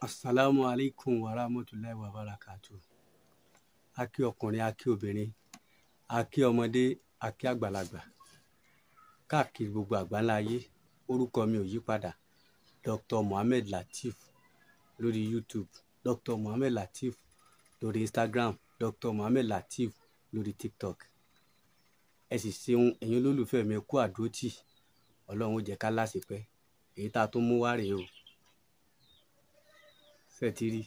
asalaamu aleykum wa rahmatulahi wa barakatu a kí ọkùnrin a kí obìnrin a kí ọmọdé a kí àgbàlagbà káàkiri gbogbo àgbáńlá ayé orúkọ mi ò yí padà dr mohammed lateef lórí youtube dr mohammed lateef lórí instagram dr mohammed lateef lórí tiktok ẹ sì ṣeun ẹ̀yin olólùfẹ́ mi kú àdótì ọlọ́run ó jẹ́ ká láṣepẹ́ èyí tá a tún mú wá rèé o ṣètìrí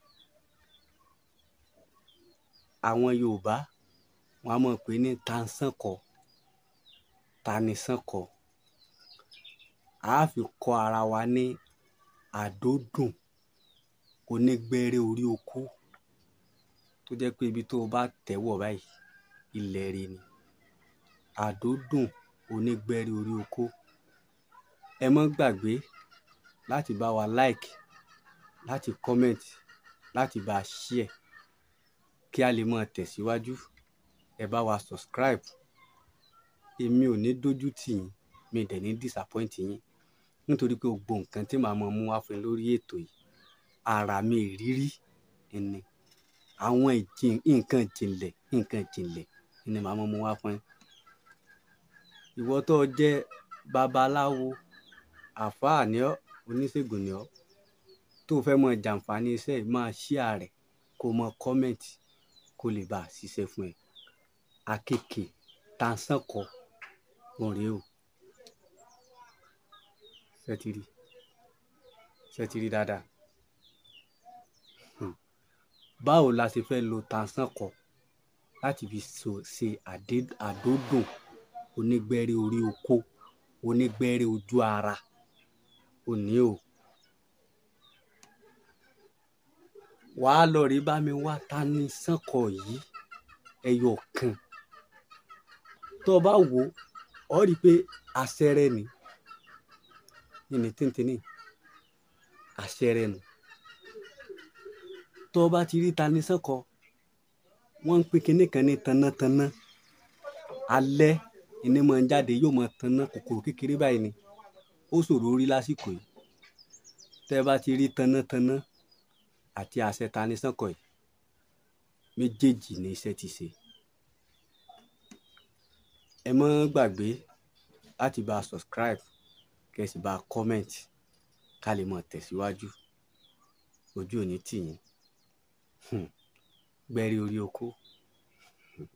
àwọn yorùbá wọn a mọ̀ pé ní tansánkọ tanisànkọ a fi kọ́ ara wa ní àdódùn onígbẹ́rẹ́ orí okó tó jẹ́ pé ibi tó o bá tẹ̀wọ̀ báyìí ilẹ̀ rẹ ni àdódùn onígbẹ́rẹ́ orí okó ẹ mọ́ gbàgbé láti bá wa like láti comment láti bá a share kí a lè máa tẹ̀síwájú ẹ bá wa subscribe èmi ò ní dójú tì yín mi dẹ̀ ní disappoint yín nítorí pé gbogbo nǹkan tí màá máa mú wá fún yín lórí ètò yìí ara mi ìrírí ni àwọn ìjìn nǹkan ìjìnlẹ̀ nǹkan ìjìnlẹ̀ ni màá máa mú wá fún yín ìwọ tó o jẹ́ babaláwo àfáà ni ọ́ oníṣègùn ni ọ́ tó o fẹ́ mọ jàǹfààní iṣẹ́ yìí máa share rẹ̀ kó o mọ comment kó lè bá a ṣiṣẹ́ fún ẹ akéèké tansánkọ wọn rèé o ṣẹtiri ṣẹtiri dáadáa Hmm. báwo la ṣe fẹ́ lo tansánkọ láti fi so ṣe àdé- àdódùn onígbẹ́rẹ́ orí okó onígbẹ́rẹ́ ojú ara òní o wàá lọ rí bá mi wá tanisànkọ yìí ẹyọ kan tó o bá wò ó ọ rí i pé àṣẹrẹ ni yìnyín tíntìní àṣẹrẹ nu tó o bá ti rí tanisànkọ wọ́n ń pè kinní kan ní tanátaná alẹ́ ìní máa ń jáde yóò máa taná kòkòrò kékeré báyìí ni ó ṣòro rí lásìkò yìí tẹ́ ẹ bá ti rí tanátaná àti àṣẹ tanisànkọ yìí méjèèjì ní iṣẹ́ ti ṣe ẹ má gbàgbé láti bá a subscribe kẹ́ ẹ sì bá a comment ká lè mọ̀ tẹ̀síwájú ojú ò ní tì yín Hmm. gbẹ́rí orí okó Hmm.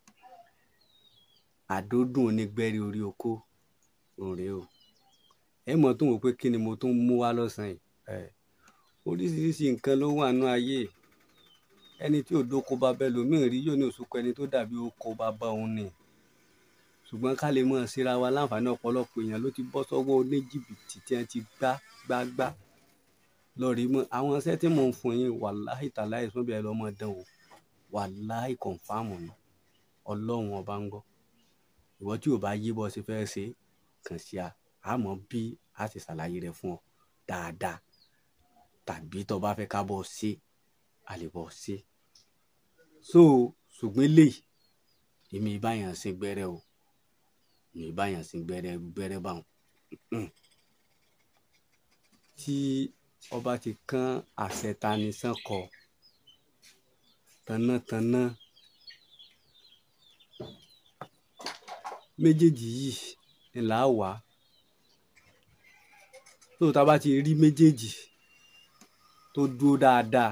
àdódùn onígbẹ́rí orí okó òun rèé o ẹ mọ̀ tó wò pé kí ni mo tún mú wá lọ́sàn-án yìí ẹ oríṣiríṣi nǹkan ló wà nú ayé ẹni tí òdòkó bá bẹ lòmíì rí yóò ní òṣùkọ ẹni tó dàbí oko bàbá òun ni ṣùgbọ́n ká lè mọ̀ síra wa láǹfààní ọ̀pọ̀lọpọ̀ èèyàn ló ti bọ́ sọ́wọ́ oníjìbìtì tí wọ́n ti gbá gbá gbá lọ́ọ̀rì mọ́ àwọn iṣẹ́ tí mò ń fún yín wàláhì tàláhì sún bí ẹ lọ́mọ dán o wàláhì kọ̀ǹfàmù ni ọlọ́run ọba ń gbọ́ ìwọ tí ò bá yí bọ́ ṣe fẹ́ ṣe kàn sí a àmọ́ bí a ti ṣàlàyé rẹ̀ fún ọ dáadáa tàbí tó bá fẹ́ ká bọ́ ṣe a lè bọ́ ṣe so ṣùgbọ́n eléyìí èmi ìbáyàn sin gbẹ́rẹ́ o èmi ìbáyàn sin gbẹ́rẹ́ gbẹ́rẹ́ báwọn Mm-mm. tí ọba ti kán àṣẹ tanisànkọ tanátaná méjèèjì yìí ni là á wà tó tá a bá ti rí méjèèjì tó dúró dáadáa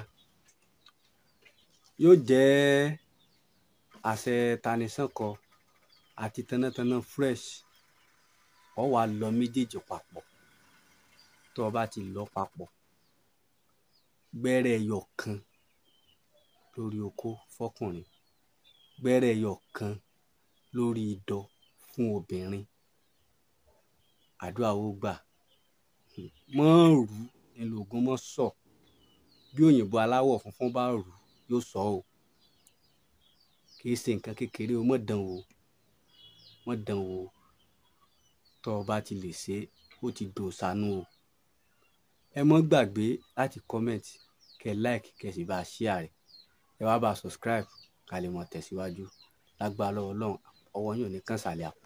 yóò jẹ́ àṣẹ tanisànkọ àti tanátaná fresh ọ wà lọ méjèèjì papọ̀ tó o bá ti lọ papọ̀ gbẹ́rẹ́ ẹyọ kan lórí okó fọkùnrin gbẹ́rẹ́ ẹyọ kan lórí idọ̀ fún obìnrin àdúrà ó gbà Hmm. mọ́ rù nílò ogun mọ́ sọ bí òyìnbó aláwọ̀ funfun bá rù yóò sọ o kì í ṣe nǹkan kékeré o mọ̀ dán o mọ̀ dán o tó o bá ti lè ṣe é, ó ti dò sánú o ẹ mọ́ gbàgbé láti comment kẹ like kẹ sì bá a share rẹ̀ ẹ wá bá a subscribe ká lè mọ̀ tẹ̀síwájú lágbára lọ́wọ́ ọlọ́run ọwọ́ yóò ní kàn sàlẹ̀ àpò